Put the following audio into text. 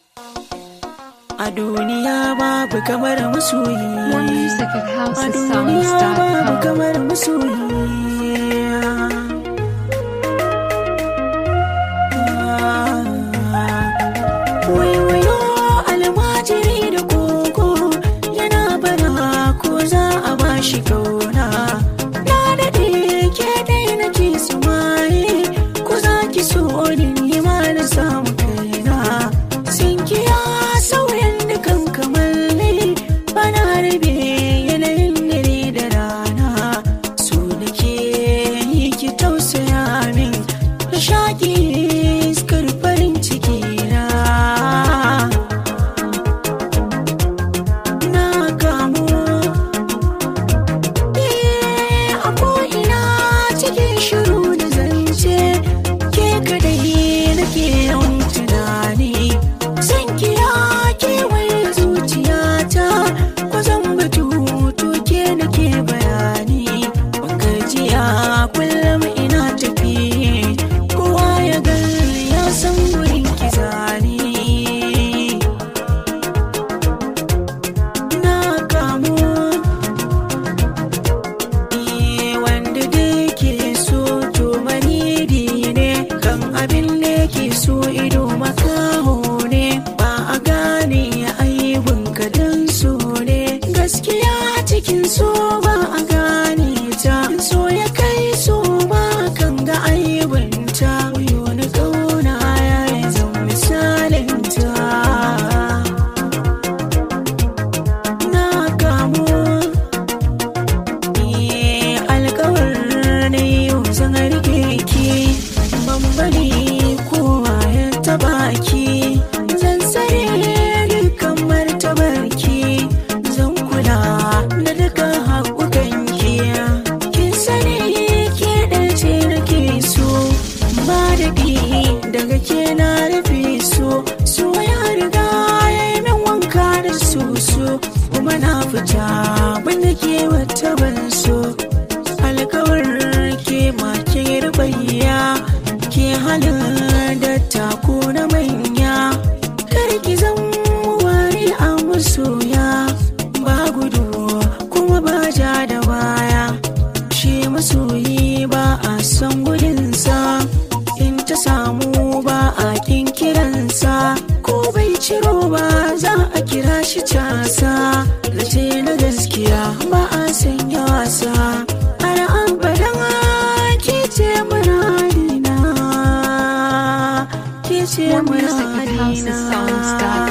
A duniya babu kamar masoyi. More music at A duniya babu housesounds.com. kamar masoyi. Waiwayo almajiri da koko yana bara ko za a bashi kauna. Na daɗe ke dai nake su maye ko za ki so ni ni ma na samu kaina. Sinkiya sauyan dukan kamalli bana rabe yanayin dare da rana. So nake yi ki tausaya min na shaƙi iskar farin ciki na. Na kamu Eh, a ko'ina cikin shiru da zance ke kadai nake yawan tunani zan kira kewaye zuciyata ko zan batu to ke nake bayani ban gajiya kullum ina tafi kowa ya gani ya san wurin ki zani na kamu Iye wanda da ke so to manidi ne kan abin da ke so ido makaho ne ba a gane aibun ka dan so ne gaskiya cikin so ba a gane ta so ya kai so ba kan ga aibunta wayo na kauna ya yi zan misalin ta na kamu Ni alkawar na yau zan rike ki ban bari kowa ya taba ki zan tsare dukkan martabar ki zan kula da dukkan haƙuƙan ki kin sani ke ɗace nake so ba da bi daga ke na rufe so so ya riga ya yi min wanka da soso kuma na fita banda ke wata ban so alkawar ke makin rubayya ke halin da tako na manya kar ki zan wari a masoya ba gudu kuma ba ja da baya shi masoyi ba a son gudunsa in ta samu ba a kin kiransa ko bai ciro ba za a kira shi casa zace na gaskiya ba a sanya wasa har abadan ke ce muradina ke ce More music at muradina housesounds.com.